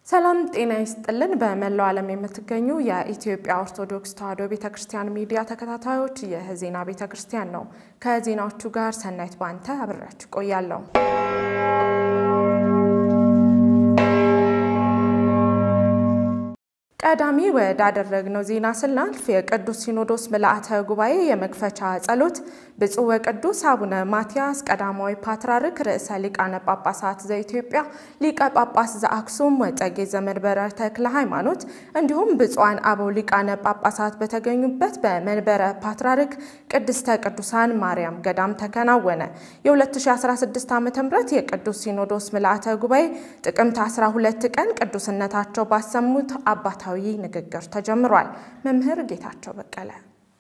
ሰላም ጤና ይስጥልን። በመላው ዓለም የምትገኙ የኢትዮጵያ ኦርቶዶክስ ተዋሕዶ ቤተ ክርስቲያን ሚዲያ ተከታታዮች ይህ ዜና ቤተ ክርስቲያን ነው። ከዜናዎቹ ጋር ሰናይት ባንተ አብሬያችሁ ቆያለሁ። ቀዳሚ ወዳደረግነው ዜና ስናልፍ የቅዱስ ሲኖዶስ ምልአተ ጉባኤ የመክፈቻ ጸሎት ብፁዕ ወቅዱስ አቡነ ማትያስ ቀዳማዊ ፓትርያርክ ርዕሰ ሊቃነ ጳጳሳት ዘኢትዮጵያ ሊቀ ጳጳስ ዘአክሱም ወዕጨጌ ዘመንበረ ተክለ ሃይማኖት እንዲሁም ብፁዓን አበው ሊቃነ ጳጳሳት በተገኙበት በመንበረ ፓትርያርክ ቅድስተ ቅዱሳን ማርያም ገዳም ተከናወነ። የ2016 ዓ ም የቅዱስ ሲኖዶስ ምልአተ ጉባኤ ጥቅምት 12 ቀን ቅዱስነታቸው ባሰሙት አባታ ታዊ ንግግር ተጀምሯል። መምህር ጌታቸው በቀለ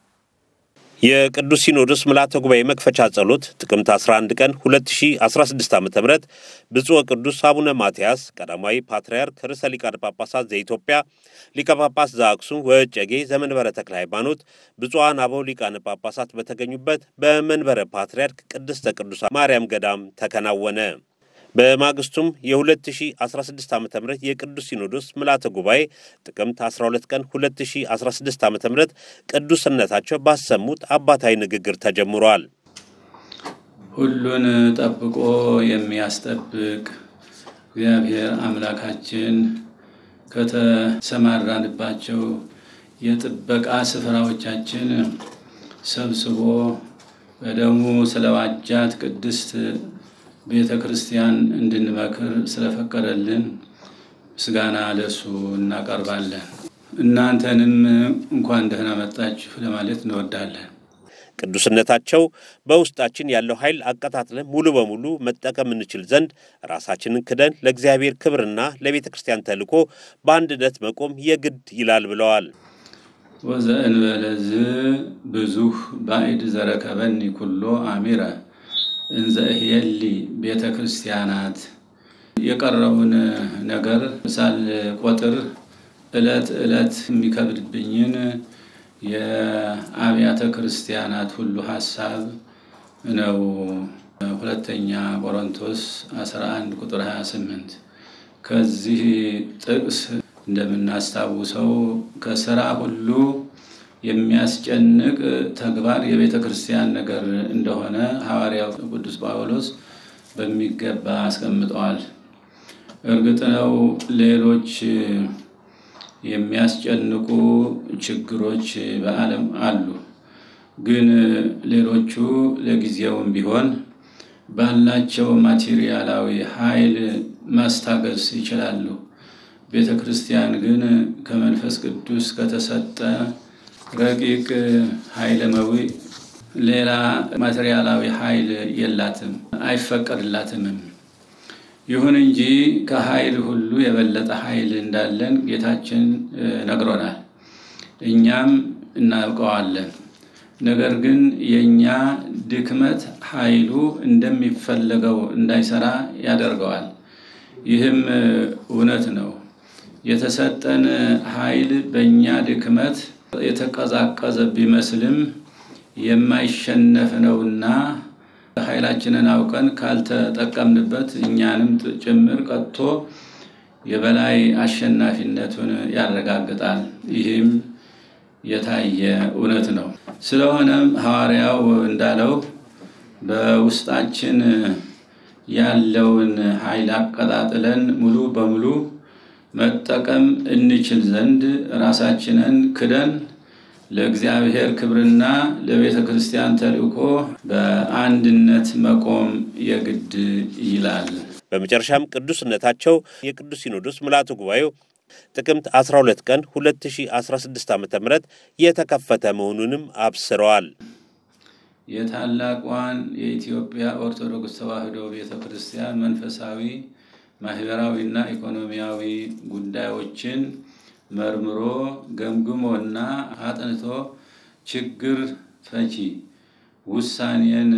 የቅዱስ ሲኖዶስ ምልዓተ ጉባኤ መክፈቻ ጸሎት ጥቅምት 11 ቀን 2016 ዓ ም ብፁዕ ወቅዱስ አቡነ ማትያስ ቀዳማዊ ፓትርያርክ ርዕሰ ሊቃነ ጳጳሳት ዘኢትዮጵያ ሊቀ ጳጳስ ዘአክሱም ወዕጨጌ ዘመንበረ ተክለ ሃይማኖት ብፁዓን አበው ሊቃነ ጳጳሳት በተገኙበት በመንበረ ፓትርያርክ ቅድስተ ቅዱሳን ማርያም ገዳም ተከናወነ። በማግስቱም የ2016 ዓ ም የቅዱስ ሲኖዶስ ምልዓተ ጉባኤ ጥቅምት 12 ቀን 2016 ዓ ም ቅዱስነታቸው ባሰሙት አባታዊ ንግግር ተጀምሯል። ሁሉን ጠብቆ የሚያስጠብቅ እግዚአብሔር አምላካችን ከተሰማራንባቸው የጥበቃ ስፍራዎቻችን ሰብስቦ በደሙ ስለዋጃት ቅድስት ቤተ ክርስቲያን እንድንመክር ስለፈቀደልን ምስጋና ለሱ እናቀርባለን። እናንተንም እንኳን ደህና መጣችሁ ለማለት እንወዳለን። ቅዱስነታቸው በውስጣችን ያለው ኃይል አቀጣጥለን ሙሉ በሙሉ መጠቀም እንችል ዘንድ ራሳችንን ክደን ለእግዚአብሔር ክብርና ለቤተ ክርስቲያን ተልእኮ በአንድነት መቆም የግድ ይላል ብለዋል። ወዘእንበለዝ ብዙህ ባዕድ ዘረከበኒ ኩሎ አሚረ እንዘ እህየሊ ቤተ ክርስቲያናት የቀረውን ነገር ሳል ቆጥር ዕለት ዕለት የሚከብድብኝን የአብያተ ክርስቲያናት ሁሉ ሀሳብ ነው። ሁለተኛ ቆሮንቶስ 11 ቁጥር 28 ከዚህ ጥቅስ እንደምናስታውሰው ከስራ ሁሉ የሚያስጨንቅ ተግባር የቤተ ክርስቲያን ነገር እንደሆነ ሐዋርያው ቅዱስ ጳውሎስ በሚገባ አስቀምጠዋል። እርግጥ ነው ሌሎች የሚያስጨንቁ ችግሮች በዓለም አሉ። ግን ሌሎቹ ለጊዜውም ቢሆን ባላቸው ማቴሪያላዊ ኃይል ማስታገስ ይችላሉ። ቤተ ክርስቲያን ግን ከመንፈስ ቅዱስ ከተሰጠ ረቂቅ ኃይለ መዊ ሌላ ማቴሪያላዊ ኃይል የላትም፣ አይፈቀድላትምም። ይሁን እንጂ ከኃይል ሁሉ የበለጠ ኃይል እንዳለን ጌታችን ነግሮናል፣ እኛም እናውቀዋለን። ነገር ግን የእኛ ድክመት ኃይሉ እንደሚፈለገው እንዳይሰራ ያደርገዋል። ይህም እውነት ነው። የተሰጠን ኃይል በእኛ ድክመት የተቀዛቀዘ ቢመስልም የማይሸነፍ ነውና ኃይላችንን አውቀን ካልተጠቀምንበት እኛንም ጭምር ቀጥቶ የበላይ አሸናፊነቱን ያረጋግጣል። ይህም የታየ እውነት ነው። ስለሆነም ሐዋርያው እንዳለው በውስጣችን ያለውን ኃይል አቀጣጥለን ሙሉ በሙሉ መጠቀም እንችል ዘንድ ራሳችንን ክደን ለእግዚአብሔር ክብርና ለቤተ ክርስቲያን ተልእኮ በአንድነት መቆም የግድ ይላል። በመጨረሻም ቅዱስነታቸው የቅዱስ ሲኖዶስ ምልዓተ ጉባኤው ጥቅምት 12 ቀን 2016 ዓ ም የተከፈተ መሆኑንም አብስረዋል። የታላቋን የኢትዮጵያ ኦርቶዶክስ ተዋሕዶ ቤተ ክርስቲያን መንፈሳዊ ማህበራዊና ኢኮኖሚያዊ ጉዳዮችን መርምሮ ገምግሞና አጥንቶ ችግር ፈቺ ውሳኔን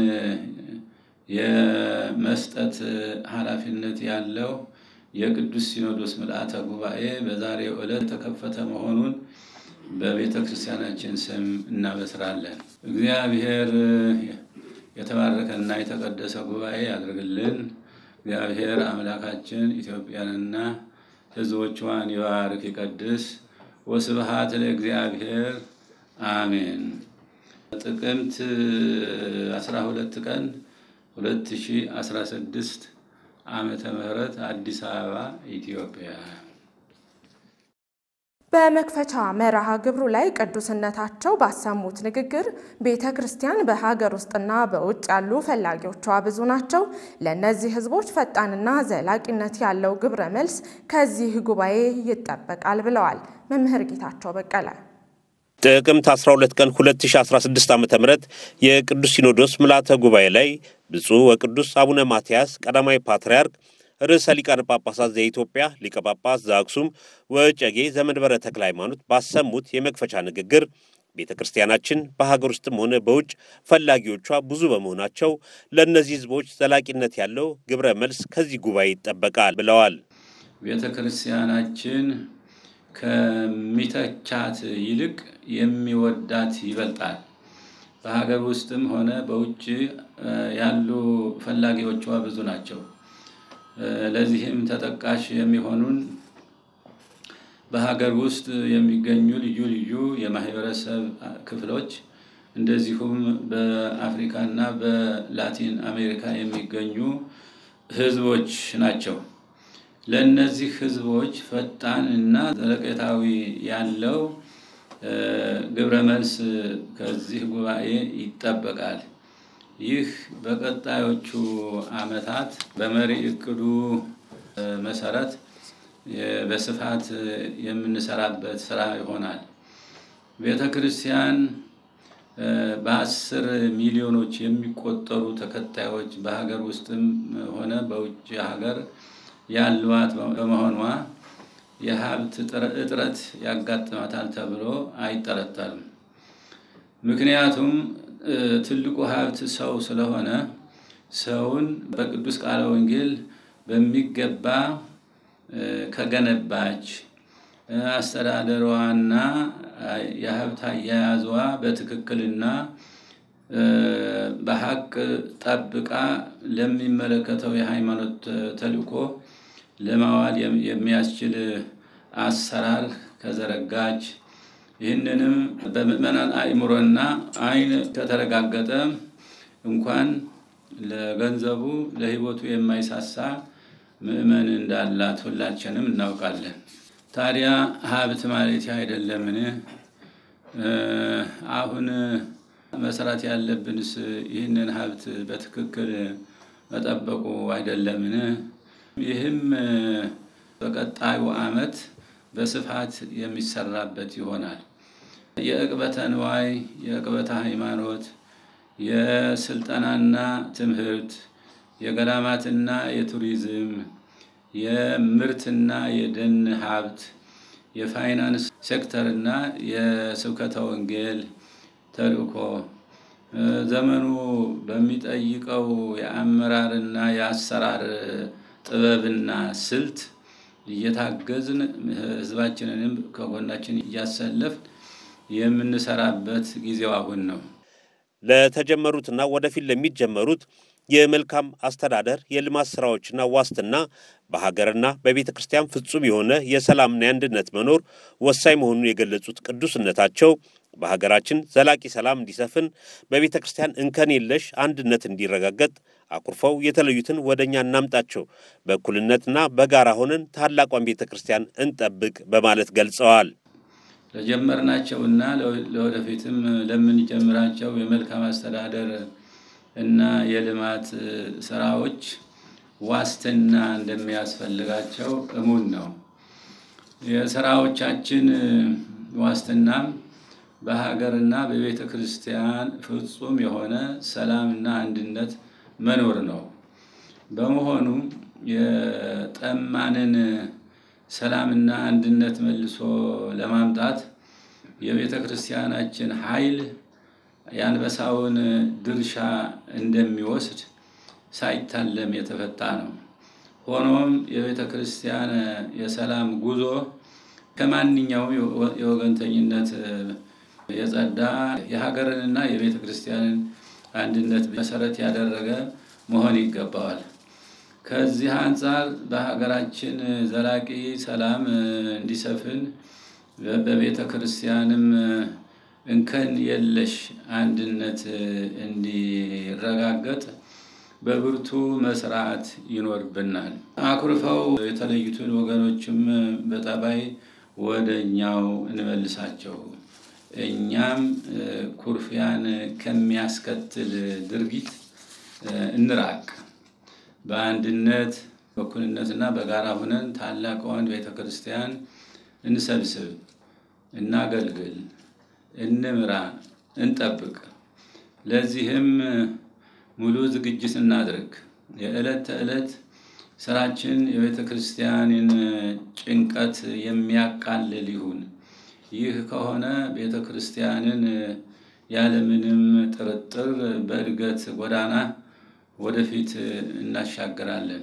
የመስጠት ኃላፊነት ያለው የቅዱስ ሲኖዶስ ምልዓተ ጉባኤ በዛሬው ዕለት የተከፈተ መሆኑን በቤተ ክርስቲያናችን ስም እናበስራለን። እግዚአብሔር የተባረከና የተቀደሰ ጉባኤ ያድርግልን። እግዚአብሔር አምላካችን ኢትዮጵያንና ሕዝቦቿን ይባርክ ይቀድስ። ወስብሐት ለእግዚአብሔር አሜን። ጥቅምት 12 ቀን 2016 ዓመተ ምህረት አዲስ አበባ ኢትዮጵያ። በመክፈቻ መርሃ ግብሩ ላይ ቅዱስነታቸው ባሰሙት ንግግር ቤተ ክርስቲያን በሀገር ውስጥና በውጭ ያሉ ፈላጊዎቿ ብዙ ናቸው። ለእነዚህ ሕዝቦች ፈጣንና ዘላቂነት ያለው ግብረ መልስ ከዚህ ጉባኤ ይጠበቃል ብለዋል መምህር ጌታቸው በቀለ። ጥቅምት 12 ቀን 2016 ዓ ም የቅዱስ ሲኖዶስ ምልዓተ ጉባኤ ላይ ብፁዕ ወቅዱስ አቡነ ማትያስ ቀዳማዊ ፓትርያርክ ርዕሰ ሊቃነ ጳጳሳት ዘኢትዮጵያ ሊቀ ጳጳስ ዘአክሱም ወዕጨጌ ዘመንበረ ተክለ ሃይማኖት ባሰሙት የመክፈቻ ንግግር ቤተ ክርስቲያናችን በሀገር ውስጥም ሆነ በውጭ ፈላጊዎቿ ብዙ በመሆናቸው ለእነዚህ ሕዝቦች ዘላቂነት ያለው ግብረ መልስ ከዚህ ጉባኤ ይጠበቃል ብለዋል። ቤተ ክርስቲያናችን ከሚተቻት ይልቅ የሚወዳት ይበልጣል። በሀገር ውስጥም ሆነ በውጭ ያሉ ፈላጊዎቿ ብዙ ናቸው። ለዚህም ተጠቃሽ የሚሆኑን በሀገር ውስጥ የሚገኙ ልዩ ልዩ የማህበረሰብ ክፍሎች እንደዚሁም በአፍሪካና በላቲን አሜሪካ የሚገኙ ህዝቦች ናቸው። ለእነዚህ ህዝቦች ፈጣን እና ዘለቄታዊ ያለው ግብረ መልስ ከዚህ ጉባኤ ይጠበቃል። ይህ በቀጣዮቹ ዓመታት በመሪ እቅዱ መሰረት በስፋት የምንሰራበት ስራ ይሆናል። ቤተ ክርስቲያን በአስር ሚሊዮኖች የሚቆጠሩ ተከታዮች በሀገር ውስጥም ሆነ በውጭ ሀገር ያሏት በመሆኗ የሀብት እጥረት ያጋጥማታል ተብሎ አይጠረጠርም። ምክንያቱም ትልቁ ሀብት ሰው ስለሆነ ሰውን በቅዱስ ቃለ ወንጌል በሚገባ ከገነባች አስተዳደሯና የሀብት አያያዟ በትክክልና በሀቅ ጠብቃ ለሚመለከተው የሃይማኖት ተልእኮ ለማዋል የሚያስችል አሰራር ከዘረጋች ይህንንም በምዕመናን አእምሮና ዓይን ከተረጋገጠ እንኳን ለገንዘቡ ለሕይወቱ የማይሳሳ ምዕመን እንዳላት ሁላችንም እናውቃለን። ታዲያ ሀብት ማለት አይደለምን? አሁን መስራት ያለብንስ ይህንን ሀብት በትክክል መጠበቁ አይደለምን? ይህም በቀጣዩ ዓመት በስፋት የሚሰራበት ይሆናል። የዕቅበተ ንዋይ፣ የዕቅበተ ሃይማኖት፣ የስልጠናና ትምህርት፣ የገዳማትና የቱሪዝም፣ የምርትና የደን ሀብት፣ የፋይናንስ ሴክተርና የስብከተ ወንጌል ተልእኮ ዘመኑ በሚጠይቀው የአመራርና የአሰራር ጥበብና ስልት እየታገዝን ሕዝባችንንም ከጎናችን እያሰለፍን የምንሰራበት ጊዜው አሁን ነው። ለተጀመሩትና ወደፊት ለሚጀመሩት የመልካም አስተዳደር የልማት ስራዎችና ዋስትና በሀገርና በቤተ ክርስቲያን ፍጹም የሆነ የሰላምና የአንድነት መኖር ወሳኝ መሆኑን የገለጹት ቅዱስነታቸው በሀገራችን ዘላቂ ሰላም እንዲሰፍን በቤተ ክርስቲያን እንከን የለሽ አንድነት እንዲረጋገጥ አኩርፈው የተለዩትን ወደ እኛ እናምጣቸው፣ በእኩልነትና በጋራ ሆነን ታላቋን ቤተ ክርስቲያን እንጠብቅ በማለት ገልጸዋል። ለጀመርናቸውና ለወደፊትም ለምንጀምራቸው የመልካም አስተዳደር እና የልማት ስራዎች ዋስትና እንደሚያስፈልጋቸው እሙን ነው። የስራዎቻችን ዋስትናም በሀገርና በቤተ ክርስቲያን ፍጹም የሆነ ሰላምና አንድነት መኖር ነው። በመሆኑ የጠማንን ሰላምና አንድነት መልሶ ለማምጣት የቤተ ክርስቲያናችን ኃይል የአንበሳውን ድርሻ እንደሚወስድ ሳይታለም የተፈታ ነው። ሆኖም የቤተ ክርስቲያን የሰላም ጉዞ ከማንኛውም የወገንተኝነት የጸዳ የሀገርንና የቤተ ክርስቲያንን አንድነት መሰረት ያደረገ መሆን ይገባዋል። ከዚህ አንጻር በሀገራችን ዘላቂ ሰላም እንዲሰፍን በቤተ ክርስቲያንም እንከን የለሽ አንድነት እንዲረጋገጥ በብርቱ መስራት ይኖርብናል። አኩርፈው የተለዩትን ወገኖችም በጠባይ ወደ እኛው እንመልሳቸው። እኛም ኩርፊያን ከሚያስከትል ድርጊት እንራቅ። በአንድነት በእኩልነትና በጋራ ሁነን ታላቋን ቤተ ክርስቲያን እንሰብስብ፣ እናገልግል፣ እንምራ፣ እንጠብቅ። ለዚህም ሙሉ ዝግጅት እናድርግ። የዕለት ተዕለት ስራችን የቤተ ክርስቲያንን ጭንቀት የሚያቃልል ይሁን። ይህ ከሆነ ቤተ ክርስቲያንን ያለምንም ጥርጥር በእድገት ጎዳና ወደፊት እናሻግራለን።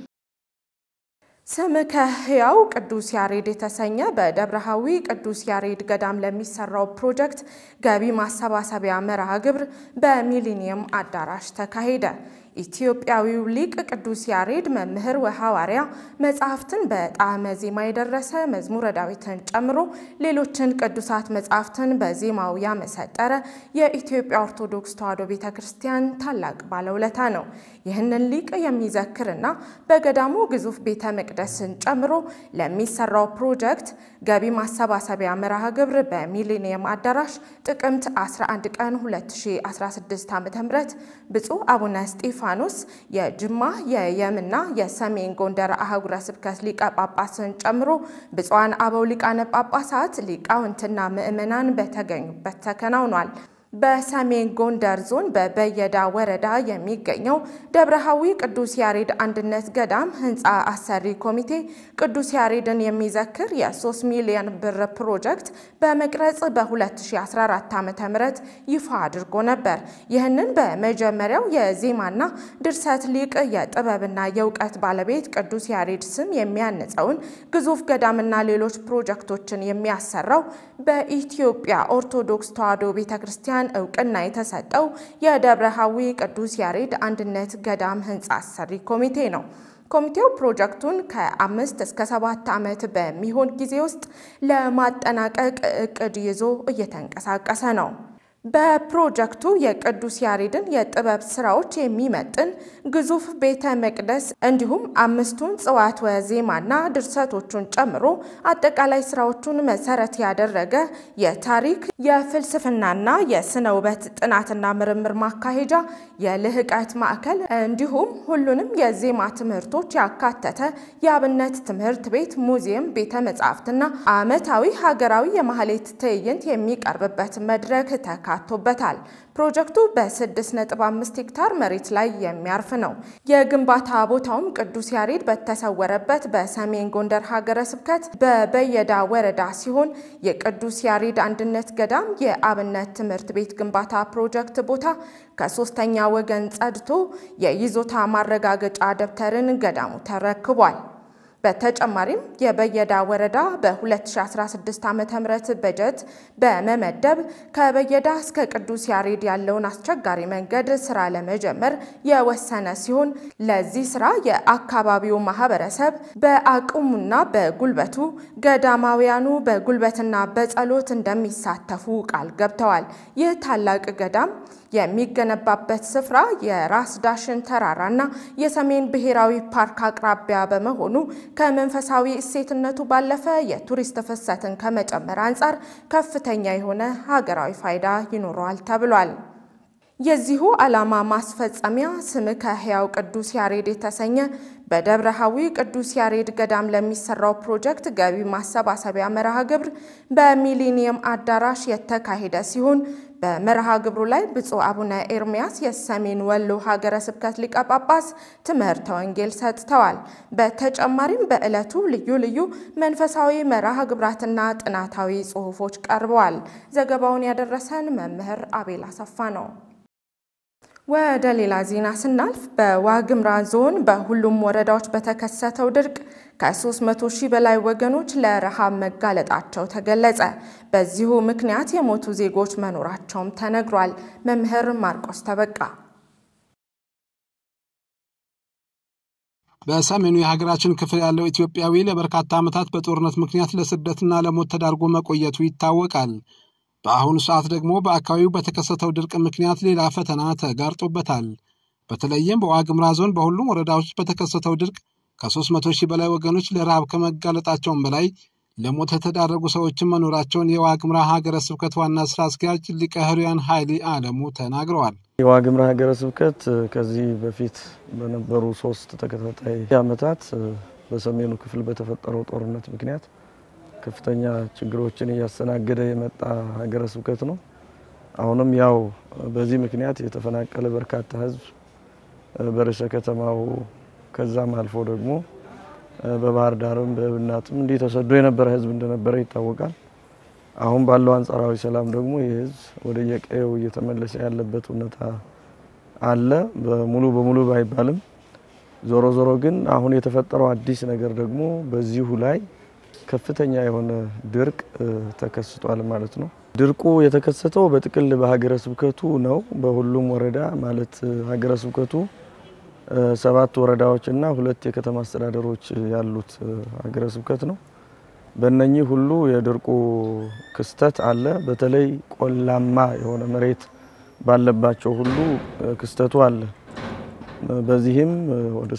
ስምከ ሕያው ቅዱስ ያሬድ የተሰኘ በደብረሃዊ ቅዱስ ያሬድ ገዳም ለሚሰራው ፕሮጀክት ገቢ ማሰባሰቢያ መርሃ ግብር በሚሊኒየም አዳራሽ ተካሄደ። ኢትዮጵያዊው ሊቅ ቅዱስ ያሬድ መምህር ወሐዋርያ መጽሐፍትን በጣዕመ ዜማ የደረሰ መዝሙረ ዳዊትን ጨምሮ ሌሎችን ቅዱሳት መጽሐፍትን በዜማው ያመሰጠረ የኢትዮጵያ ኦርቶዶክስ ተዋሕዶ ቤተ ክርስቲያን ታላቅ ባለውለታ ነው። ይህንን ሊቅ የሚዘክርና በገዳሙ ግዙፍ ቤተ መቅደስን ጨምሮ ለሚሰራው ፕሮጀክት ገቢ ማሰባሰቢያ መርሃ ግብር በሚሊኒየም አዳራሽ ጥቅምት 11 ቀን 2016 ዓ.ም ብፁዕ አቡነ እስጢፋኖስ የጅማ የየምና የሰሜን ጎንደር አህጉረ ስብከት ሊቀ ጳጳስን ጨምሮ ብፁዓን አበው ሊቃነ ጳጳሳት ሊቃውንትና ምዕመናን በተገኙበት ተከናውኗል። በሰሜን ጎንደር ዞን በበየዳ ወረዳ የሚገኘው ደብረሃዊ ቅዱስ ያሬድ አንድነት ገዳም ህንፃ አሰሪ ኮሚቴ ቅዱስ ያሬድን የሚዘክር የ3 ሚሊዮን ብር ፕሮጀክት በመቅረጽ በ2014 ዓ ም ይፋ አድርጎ ነበር። ይህንን በመጀመሪያው የዜማና ድርሰት ሊቅ የጥበብና የእውቀት ባለቤት ቅዱስ ያሬድ ስም የሚያንጸውን ግዙፍ ገዳምና ሌሎች ፕሮጀክቶችን የሚያሰራው በኢትዮጵያ ኦርቶዶክስ ተዋሕዶ ቤተ ክርስቲያን እውቅና የተሰጠው የደብረሃዊ ቅዱስ ያሬድ አንድነት ገዳም ህንፃ አሰሪ ኮሚቴ ነው። ኮሚቴው ፕሮጀክቱን ከአምስት እስከ ሰባት ዓመት በሚሆን ጊዜ ውስጥ ለማጠናቀቅ እቅድ ይዞ እየተንቀሳቀሰ ነው። በፕሮጀክቱ የቅዱስ ያሬድን የጥበብ ስራዎች የሚመጥን ግዙፍ ቤተ መቅደስ እንዲሁም አምስቱን ጽዋትወ ዜማና ድርሰቶቹን ጨምሮ አጠቃላይ ስራዎቹን መሰረት ያደረገ የታሪክ የፍልስፍናና የስነ ውበት ጥናትና ምርምር ማካሄጃ የልህቀት ማዕከል እንዲሁም ሁሉንም የዜማ ትምህርቶች ያካተተ የአብነት ትምህርት ቤት፣ ሙዚየም፣ ቤተ መጻሕፍትና ዓመታዊ ሀገራዊ የማህሌት ትዕይንት የሚቀርብበት መድረክ ተካቶበታል። ፕሮጀክቱ በ6.5 ሄክታር መሬት ላይ የሚያርፍ ነው። የግንባታ ቦታውም ቅዱስ ያሬድ በተሰወረበት በሰሜን ጎንደር ሀገረ ስብከት በበየዳ ወረዳ ሲሆን የቅዱስ ያሬድ አንድነት ገዳም የአብነት ትምህርት ቤት ግንባታ ፕሮጀክት ቦታ ከሶስተኛ ወገን ጸድቶ የይዞታ ማረጋገጫ ደብተርን ገዳሙ ተረክቧል። በተጨማሪም የበየዳ ወረዳ በ2016 ዓ ም በጀት በመመደብ ከበየዳ እስከ ቅዱስ ያሬድ ያለውን አስቸጋሪ መንገድ ስራ ለመጀመር የወሰነ ሲሆን ለዚህ ስራ የአካባቢው ማህበረሰብ በአቅሙና በጉልበቱ ገዳማውያኑ በጉልበትና በጸሎት እንደሚሳተፉ ቃል ገብተዋል። ይህ ታላቅ ገዳም የሚገነባበት ስፍራ የራስ ዳሽን ተራራና የሰሜን ብሔራዊ ፓርክ አቅራቢያ በመሆኑ ከመንፈሳዊ እሴትነቱ ባለፈ የቱሪስት ፍሰትን ከመጨመር አንጻር ከፍተኛ የሆነ ሀገራዊ ፋይዳ ይኖረዋል ተብሏል። የዚሁ ዓላማ ማስፈጸሚያ ስምከ ሕያው ቅዱስ ያሬድ የተሰኘ በደብረሃዊ ቅዱስ ያሬድ ገዳም ለሚሰራው ፕሮጀክት ገቢ ማሰባሰቢያ መርሃ ግብር በሚሊኒየም አዳራሽ የተካሄደ ሲሆን በመርሃ ግብሩ ላይ ብፁዕ አቡነ ኤርሚያስ የሰሜን ወሎ ሀገረ ስብከት ሊቀ ጳጳስ ትምህርተ ወንጌል ሰጥተዋል። በተጨማሪም በዕለቱ ልዩ ልዩ መንፈሳዊ መርሃ ግብራትና ጥናታዊ ጽሑፎች ቀርበዋል። ዘገባውን ያደረሰን መምህር አቤል አሰፋ ነው። ወደ ሌላ ዜና ስናልፍ በዋግምራ ዞን በሁሉም ወረዳዎች በተከሰተው ድርቅ ከ300 ሺህ በላይ ወገኖች ለረሃብ መጋለጣቸው ተገለጸ። በዚሁ ምክንያት የሞቱ ዜጎች መኖራቸውም ተነግሯል። መምህር ማርቆስ ተበቃ በሰሜኑ የሀገራችን ክፍል ያለው ኢትዮጵያዊ ለበርካታ ዓመታት በጦርነት ምክንያት ለስደትና ለሞት ተዳርጎ መቆየቱ ይታወቃል። በአሁኑ ሰዓት ደግሞ በአካባቢው በተከሰተው ድርቅ ምክንያት ሌላ ፈተና ተጋርጦበታል። በተለይም በዋግምራ ዞን በሁሉም ወረዳዎች በተከሰተው ድርቅ ከ300 ሺህ በላይ ወገኖች ለረሃብ ከመጋለጣቸውም በላይ ለሞት የተዳረጉ ሰዎችን መኖራቸውን የዋግምራ ሀገረ ስብከት ዋና ስራ አስኪያጅ ሊቀ ሕሩያን ኃይሌ አለሙ ተናግረዋል። የዋግምራ ሀገረ ስብከት ከዚህ በፊት በነበሩ ሶስት ተከታታይ ዓመታት በሰሜኑ ክፍል በተፈጠረው ጦርነት ምክንያት ከፍተኛ ችግሮችን እያስተናገደ የመጣ ሀገረ ስብከት ነው። አሁንም ያው በዚህ ምክንያት የተፈናቀለ በርካታ ሕዝብ በርዕሰ ከተማው ከዛም አልፎ ደግሞ በባህር ዳርም በእብናትም እንዲህ ተሰዶ የነበረ ሕዝብ እንደነበረ ይታወቃል። አሁን ባለው አንጻራዊ ሰላም ደግሞ ይህ ሕዝብ ወደ የቀየው እየተመለሰ ያለበት ሁኔታ አለ። በሙሉ በሙሉ ባይባልም ዞሮ ዞሮ ግን አሁን የተፈጠረው አዲስ ነገር ደግሞ በዚሁ ላይ ከፍተኛ የሆነ ድርቅ ተከስቷል ማለት ነው። ድርቁ የተከሰተው በጥቅል በሀገረ ስብከቱ ነው። በሁሉም ወረዳ ማለት ሀገረ ስብከቱ ሰባት ወረዳዎች እና ሁለት የከተማ አስተዳደሮች ያሉት ሀገረ ስብከት ነው። በእነኚህ ሁሉ የድርቁ ክስተት አለ። በተለይ ቆላማ የሆነ መሬት ባለባቸው ሁሉ ክስተቱ አለ። በዚህም ወደ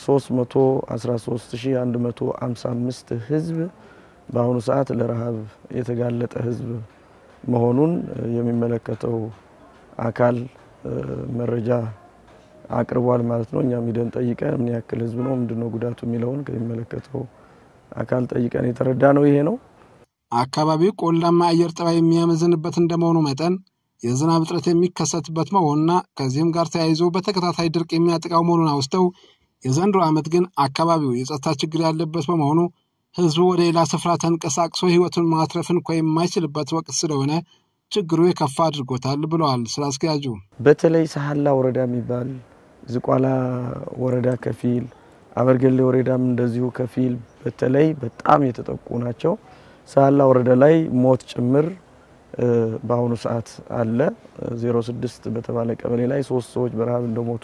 313155 ህዝብ በአሁኑ ሰዓት ለረሃብ የተጋለጠ ህዝብ መሆኑን የሚመለከተው አካል መረጃ አቅርቧል ማለት ነው። እኛም ሂደን ጠይቀን ምን ያክል ህዝብ ነው ምንድነው ጉዳቱ የሚለውን ከሚመለከተው አካል ጠይቀን የተረዳ ነው ይሄ ነው። አካባቢው ቆላማ አየር ጠባይ የሚያመዝንበት እንደመሆኑ መጠን የዝናብ እጥረት የሚከሰትበት መሆኑና ከዚህም ጋር ተያይዞ በተከታታይ ድርቅ የሚያጠቃው መሆኑን አውስተው የዘንድሮ ዓመት ግን አካባቢው የጸጥታ ችግር ያለበት በመሆኑ ህዝቡ ወደ ሌላ ስፍራ ተንቀሳቅሶ ህይወቱን ማትረፍ እንኳ የማይችልበት ወቅት ስለሆነ ችግሩ የከፋ አድርጎታል ብለዋል ስራ አስኪያጁ። በተለይ ሳህላ ወረዳ የሚባል ዝቋላ ወረዳ ከፊል፣ አበርገሌ ወረዳም እንደዚሁ ከፊል በተለይ በጣም የተጠቁ ናቸው። ሳህላ ወረዳ ላይ ሞት ጭምር በአሁኑ ሰዓት አለ። 06 በተባለ ቀበሌ ላይ ሶስት ሰዎች በረሃብ እንደሞቱ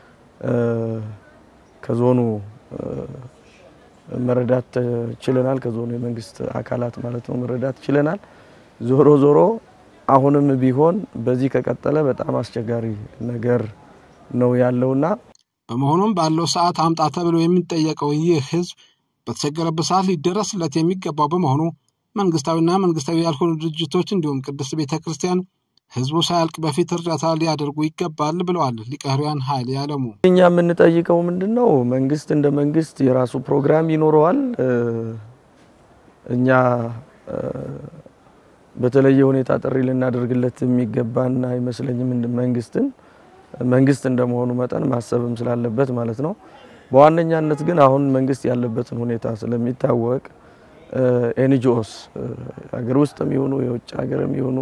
ከዞኑ መረዳት ችለናል። ከዞኑ የመንግስት አካላት ማለት ነው መረዳት ችለናል። ዞሮ ዞሮ አሁንም ቢሆን በዚህ ከቀጠለ በጣም አስቸጋሪ ነገር ነው ያለውና በመሆኑም ባለው ሰዓት አምጣ ተብሎ የሚጠየቀው ይህ ህዝብ በተቸገረበት ሰዓት ሊደረስለት የሚገባው በመሆኑ መንግስታዊና መንግስታዊ ያልሆኑ ድርጅቶች እንዲሁም ቅድስት ቤተ ክርስቲያን ህዝቡ ሳያልቅ በፊት እርዳታ ሊያደርጉ ይገባል ብለዋል ሊቀ ሕሩያን ኃይሌ አለሙ። እኛ የምንጠይቀው ምንድን ነው? መንግስት እንደ መንግስት የራሱ ፕሮግራም ይኖረዋል። እኛ በተለየ ሁኔታ ጥሪ ልናደርግለት የሚገባን አይመስለኝም። መንግስትን መንግስት እንደመሆኑ መጠን ማሰብም ስላለበት ማለት ነው። በዋነኛነት ግን አሁን መንግስት ያለበትን ሁኔታ ስለሚታወቅ ኤንጂኦስ ሀገር ውስጥም ይሆኑ የውጭ ሀገርም ይሆኑ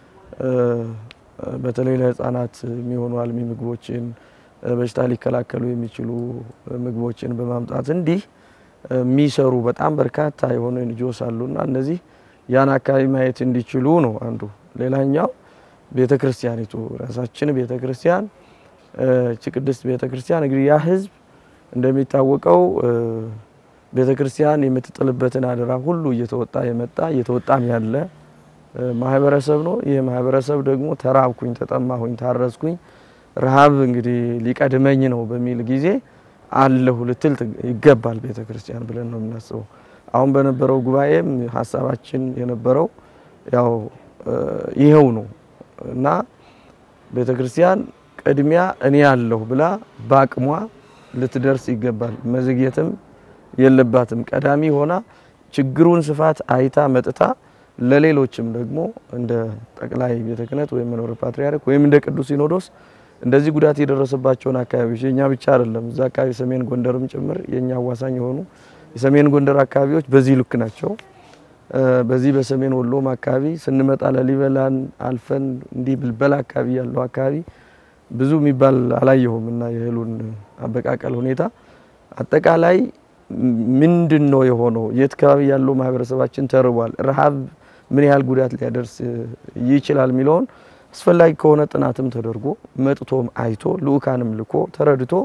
በተለይ ለህፃናት የሚሆኑ አልሚ ምግቦችን በሽታ ሊከላከሉ የሚችሉ ምግቦችን በማምጣት እንዲህ የሚሰሩ በጣም በርካታ የሆኑ ኤንጂኦስ አሉና እነዚህ ያን አካባቢ ማየት እንዲችሉ ነው አንዱ። ሌላኛው ቤተ ክርስቲያኒቱ ራሳችን ቤተ ክርስቲያን እቺ ቅድስት ቤተ ክርስቲያን እንግዲህ ያ ህዝብ እንደሚታወቀው ቤተ ክርስቲያን የምትጥልበትን አደራ ሁሉ እየተወጣ የመጣ እየተወጣም ያለ ማህበረሰብ ነው። ይህ ማህበረሰብ ደግሞ ተራብኩኝ፣ ተጠማሁኝ፣ ታረስኩኝ፣ ረሃብ እንግዲህ ሊቀድመኝ ነው በሚል ጊዜ አለሁ ልትል ይገባል ቤተ ክርስቲያን ብለን ነው የምናስበው። አሁን በነበረው ጉባኤም ሀሳባችን የነበረው ያው ይኸው ነው እና ቤተ ክርስቲያን ቅድሚያ እኔ ያለሁ ብላ በአቅሟ ልትደርስ ይገባል። መዘግየትም የለባትም። ቀዳሚ ሆና ችግሩን ስፋት አይታ መጥታ ለሌሎችም ደግሞ እንደ ጠቅላይ ቤተ ክህነት ወይም መንበረ ፓትርያርክ ወይም እንደ ቅዱስ ሲኖዶስ እንደዚህ ጉዳት የደረሰባቸውን አካባቢዎች የኛ ብቻ አይደለም፣ እዛ አካባቢ ሰሜን ጎንደርም ጭምር የኛ አዋሳኝ የሆኑ የሰሜን ጎንደር አካባቢዎች በዚህ ልክ ናቸው። በዚህ በሰሜን ወሎም አካባቢ ስንመጣ ላሊበላን አልፈን እንዲህ ብልበላ አካባቢ ያለው አካባቢ ብዙ የሚባል አላየሁም እና የእህሉን አበቃቀል ሁኔታ አጠቃላይ ምንድን ነው የሆነው? የት አካባቢ ያለው ማህበረሰባችን ተርቧል፣ ረሃብ ምን ያህል ጉዳት ሊያደርስ ይችላል የሚለውን አስፈላጊ ከሆነ ጥናትም ተደርጎ መጥቶም አይቶ ልኡካንም ልኮ ተረድቶ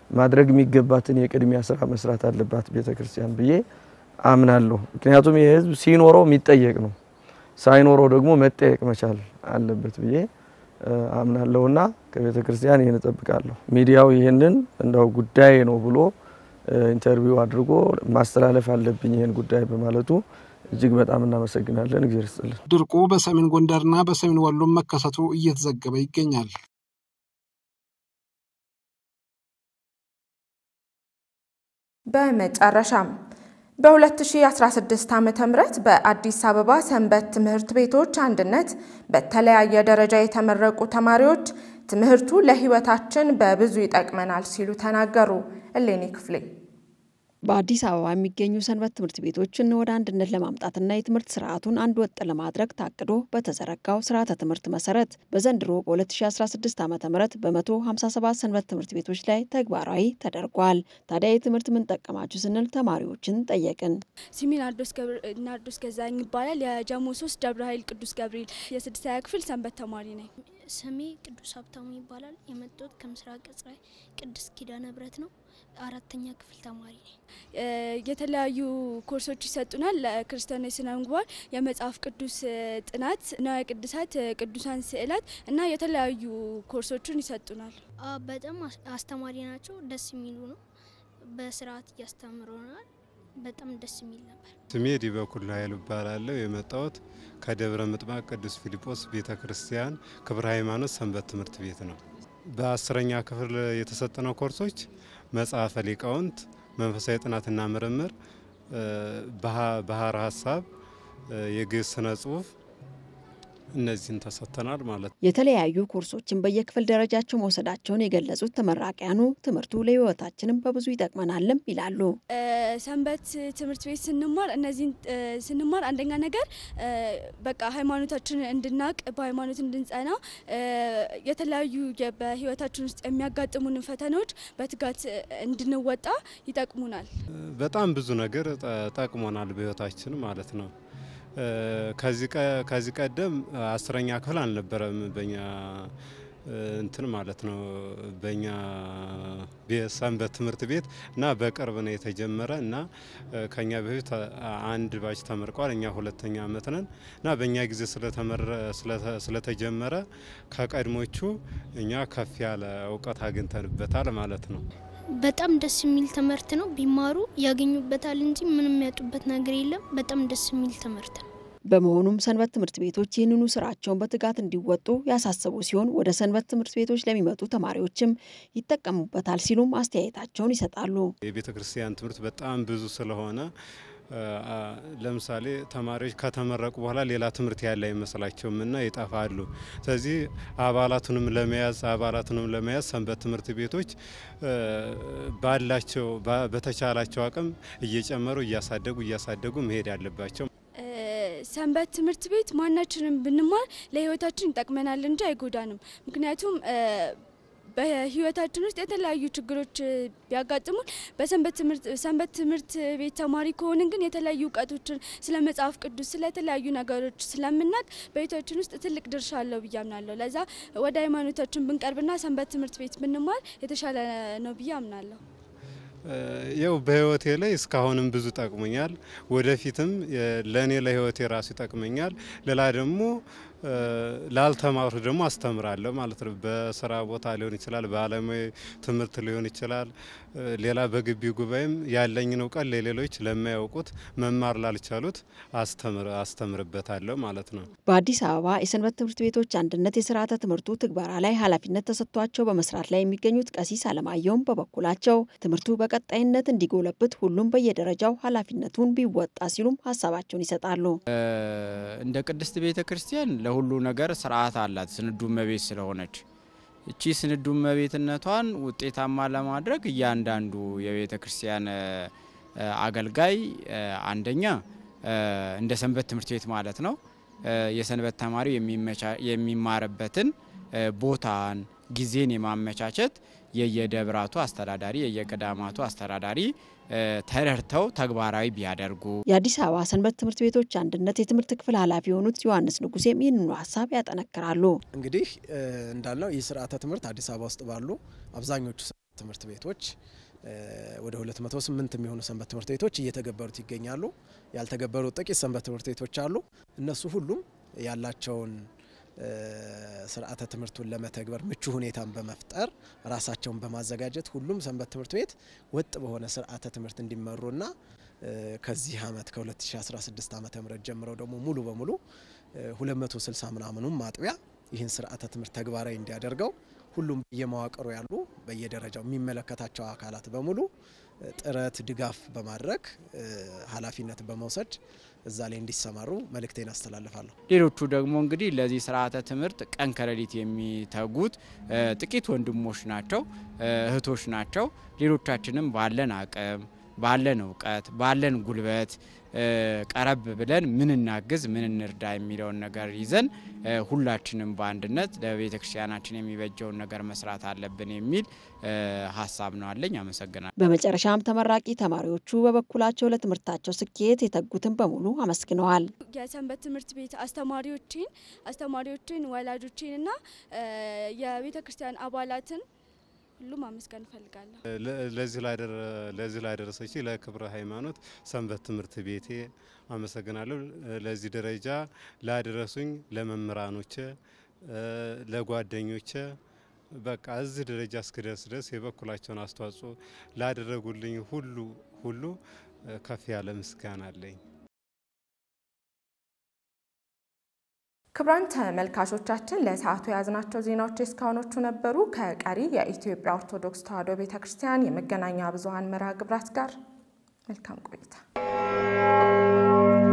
ማድረግ የሚገባትን የቅድሚያ ስራ መስራት አለባት ቤተ ክርስቲያን ብዬ አምናለሁ። ምክንያቱም ይህ ህዝብ ሲኖረው የሚጠየቅ ነው፣ ሳይኖረው ደግሞ መጠየቅ መቻል አለበት ብዬ አምናለሁና ከቤተ ክርስቲያን ይህን እጠብቃለሁ። ሚዲያው ይህንን እንደው ጉዳይ ነው ብሎ ኢንተርቪው አድርጎ ማስተላለፍ አለብኝ ይህን ጉዳይ በማለቱ እጅግ በጣም እናመሰግናለን። እግዚአብሔር ይስጥልን። ድርቁ በሰሜን ጎንደርና በሰሜን ወሎም መከሰቱ እየተዘገበ ይገኛል። በመጨረሻም በ2016 ዓ ም በአዲስ አበባ ሰንበት ትምህርት ቤቶች አንድነት በተለያየ ደረጃ የተመረቁ ተማሪዎች ትምህርቱ ለሕይወታችን በብዙ ይጠቅመናል ሲሉ ተናገሩ። እሌኒ ክፍሌ በአዲስ አበባ የሚገኙ ሰንበት ትምህርት ቤቶችን ወደ አንድነት ለማምጣትና የትምህርት ስርዓቱን አንድ ወጥ ለማድረግ ታቅዶ በተዘረጋው ስርዓተ ትምህርት መሰረት በዘንድሮ በ2016 ዓ ም በ157 ሰንበት ትምህርት ቤቶች ላይ ተግባራዊ ተደርጓል። ታዲያ የትምህርት ምን ጠቀማችሁ ስንል ተማሪዎችን ጠየቅን። ስሜ ናርዶስ ገዛኝ ይባላል። የጀሞ ሶስት ደብረ ኃይል ቅዱስ ገብርኤል የስድስተኛ ክፍል ሰንበት ተማሪ ነኝ። ስሜ ቅዱስ ሀብታሙ ይባላል። የመጣሁት ከምስራቅ እጽራይ ቅድስት ኪዳነ ምሕረት ነው። አራተኛ ክፍል ተማሪ ነኝ። የተለያዩ ኮርሶች ይሰጡናል። ለክርስቲያናዊ ስነ ምግባር፣ የመጽሐፍ ቅዱስ ጥናት፣ ንዋየ ቅድሳት፣ ቅዱሳን ስዕላት እና የተለያዩ ኮርሶችን ይሰጡናል። በጣም አስተማሪ ናቸው። ደስ የሚሉ ነው። በስርዓት እያስተምረናል። በጣም ደስ የሚል ነበር። ስሜ ዲበኩል ኃይሉ እባላለሁ። የመጣሁት ከደብረ ምጥማቅ ቅዱስ ፊልጶስ ቤተ ክርስቲያን ክብረ ሃይማኖት ሰንበት ትምህርት ቤት ነው። በአስረኛ ክፍል የተሰጠነው ኮርሶች መጽሐፈ ሊቃውንት፣ መንፈሳዊ ጥናትና ምርምር፣ ባህረ ሀሳብ፣ የግዕዝ ስነ ጽሁፍ እነዚህን ተሰጥተናል ማለት ነው። የተለያዩ ኮርሶችን በየክፍል ደረጃቸው መውሰዳቸውን የገለጹት ተመራቂያኑ ትምህርቱ ለሕይወታችንም በብዙ ይጠቅመናልም ይላሉ። ሰንበት ትምህርት ቤት ስንማር እነዚህን ስንማር አንደኛ ነገር በቃ ሃይማኖታችን እንድናቅ በሃይማኖት እንድንጸና የተለያዩ በሕይወታችን ውስጥ የሚያጋጥሙንን ፈተናዎች በትጋት እንድንወጣ ይጠቅሙናል። በጣም ብዙ ነገር ጠቅሞናል በሕይወታችን ማለት ነው። ከዚህ ቀደም አስረኛ ክፍል አልነበረም በኛ እንትን ማለት ነው በኛ ሰንበት ትምህርት ቤት እና በቅርብ ነው የተጀመረ እና ከኛ በፊት አንድ ባች ተመርቋል። እኛ ሁለተኛ አመት ነን እና በእኛ ጊዜ ስለተጀመረ ከቀድሞቹ እኛ ከፍ ያለ እውቀት አግኝተንበታል ማለት ነው። በጣም ደስ የሚል ትምህርት ነው። ቢማሩ ያገኙበታል እንጂ ምንም የሚያጡበት ነገር የለም። በጣም ደስ የሚል ትምህርት ነው። በመሆኑም ሰንበት ትምህርት ቤቶች ይህንኑ ስራቸውን በትጋት እንዲወጡ ያሳሰቡ ሲሆን ወደ ሰንበት ትምህርት ቤቶች ለሚመጡ ተማሪዎችም ይጠቀሙበታል ሲሉም አስተያየታቸውን ይሰጣሉ። የቤተ ክርስቲያን ትምህርት በጣም ብዙ ስለሆነ ለምሳሌ ተማሪዎች ከተመረቁ በኋላ ሌላ ትምህርት ያለ አይመስላቸውም እና ይጠፋሉ። ስለዚህ አባላቱንም ለመያዝ አባላቱንም ለመያዝ ሰንበት ትምህርት ቤቶች ባላቸው በተቻላቸው አቅም እየጨመሩ እያሳደጉ እያሳደጉ መሄድ አለባቸው። ሰንበት ትምህርት ቤት ማናችንም ብንማር ለሕይወታችን ይጠቅመናል እንጂ አይጎዳንም። ምክንያቱም በህይወታችን ውስጥ የተለያዩ ችግሮች ቢያጋጥሙን በሰንበት ትምህርት ቤት ተማሪ ከሆንን ግን የተለያዩ እውቀቶችን ስለ መጽሐፍ ቅዱስ ስለ የተለያዩ ነገሮች ስለምናቅ በህይወታችን ውስጥ ትልቅ ድርሻ አለው ብዬ አምናለሁ። ለዛ ወደ ሃይማኖታችን ብንቀርብና ሰንበት ትምህርት ቤት ብንማር የተሻለ ነው ብዬ አምናለሁ። ያው በህይወቴ ላይ እስካሁንም ብዙ ጠቅሞኛል። ወደፊትም ለእኔ ለህይወቴ ራሱ ይጠቅመኛል። ሌላ ደግሞ ላልተማሩ ደግሞ አስተምራለሁ ማለት ነው። በስራ ቦታ ሊሆን ይችላል፣ በአለማዊ ትምህርት ሊሆን ይችላል። ሌላ በግቢ ጉባኤም ያለኝን እውቀት ለሌሎች ለማያውቁት መማር ላልቻሉት አስተምርበታለሁ ማለት ነው። በአዲስ አበባ የሰንበት ትምህርት ቤቶች አንድነት የስርዓተ ትምህርቱ ትግበራ ላይ ኃላፊነት ተሰጥቷቸው በመስራት ላይ የሚገኙት ቀሲስ አለማየሁም በበኩላቸው ትምህርቱ በቀጣይነት እንዲጎለብት ሁሉም በየደረጃው ኃላፊነቱን ቢወጣ ሲሉም ሀሳባቸውን ይሰጣሉ። እንደ ቅድስት ቤተ ክርስቲያን ለሁሉ ነገር ስርዓት አላት ስንዱ እመቤት ስለሆነች እቺ ስንዱ እመቤትነቷን ውጤታማ ለማድረግ እያንዳንዱ የቤተ ክርስቲያን አገልጋይ አንደኛ እንደ ሰንበት ትምህርት ቤት ማለት ነው የሰንበት ተማሪው የሚማርበትን ቦታን ጊዜን የማመቻቸት የየደብራቱ አስተዳዳሪ የየገዳማቱ አስተዳዳሪ ተረድተው ተግባራዊ ቢያደርጉ። የአዲስ አበባ ሰንበት ትምህርት ቤቶች አንድነት የትምህርት ክፍል ኃላፊ የሆኑት ዮሐንስ ንጉሴም ይህንኑ ሀሳብ ያጠነክራሉ። እንግዲህ እንዳልነው ይህ ስርዓተ ትምህርት አዲስ አበባ ውስጥ ባሉ አብዛኞቹ ትምህርት ቤቶች ወደ 208 የሚሆኑ ሰንበት ትምህርት ቤቶች እየተገበሩት ይገኛሉ። ያልተገበሩ ጥቂት ሰንበት ትምህርት ቤቶች አሉ። እነሱ ሁሉም ያላቸውን ስርዓተ ትምህርቱን ለመተግበር ምቹ ሁኔታን በመፍጠር ራሳቸውን በማዘጋጀት ሁሉም ሰንበት ትምህርት ቤት ወጥ በሆነ ስርዓተ ትምህርት እንዲመሩና ከዚህ ዓመት ከ2016 ዓ ም ጀምረው ደግሞ ሙሉ በሙሉ 260 ምናምኑም ማጥቢያ ይህን ስርዓተ ትምህርት ተግባራዊ እንዲያደርገው ሁሉም በየመዋቅሩ ያሉ በየደረጃው የሚመለከታቸው አካላት በሙሉ ጥረት ድጋፍ በማድረግ ኃላፊነት በመውሰድ እዛ ላይ እንዲሰማሩ መልእክቴን አስተላልፋለሁ። ሌሎቹ ደግሞ እንግዲህ ለዚህ ስርዓተ ትምህርት ቀን ከሌሊት የሚተጉት ጥቂት ወንድሞች ናቸው፣ እህቶች ናቸው። ሌሎቻችንም ባለን አቅም ባለን እውቀት ባለን ጉልበት ቀረብ ብለን ምን እናግዝ ምን እንርዳ የሚለውን ነገር ይዘን ሁላችንም በአንድነት ለቤተ ክርስቲያናችን የሚበጀውን ነገር መስራት አለብን የሚል ሀሳብ ነው አለኝ። አመሰግናለሁ። በመጨረሻም ተመራቂ ተማሪዎቹ በበኩላቸው ለትምህርታቸው ስኬት የተጉትን በሙሉ አመስግነዋል። የሰንበት ትምህርት ቤት አስተማሪዎችን አስተማሪዎችን ወላጆችን እና የቤተ ክርስቲያን አባላትን ሁሉም አመስገን እፈልጋለሁ። ለዚህ ላደረሰች ለክብረ ሃይማኖት ሰንበት ትምህርት ቤቴ አመሰግናለሁ። ለዚህ ደረጃ ላደረሱኝ ለመምህራኖቼ፣ ለጓደኞቼ በቃ እዚህ ደረጃ እስክደርስ ድረስ የበኩላቸውን አስተዋጽኦ ላደረጉልኝ ሁሉ ሁሉ ከፍ ያለ ምስጋና አለኝ። ክቡራን ተመልካቾቻችን ለሰዓቱ የያዝናቸው ዜናዎች እስካሁኖቹ ነበሩ። ከቀሪ የኢትዮጵያ ኦርቶዶክስ ተዋሕዶ ቤተ ክርስቲያን የመገናኛ ብዙኃን መርሃ ግብራት ጋር መልካም ቆይታ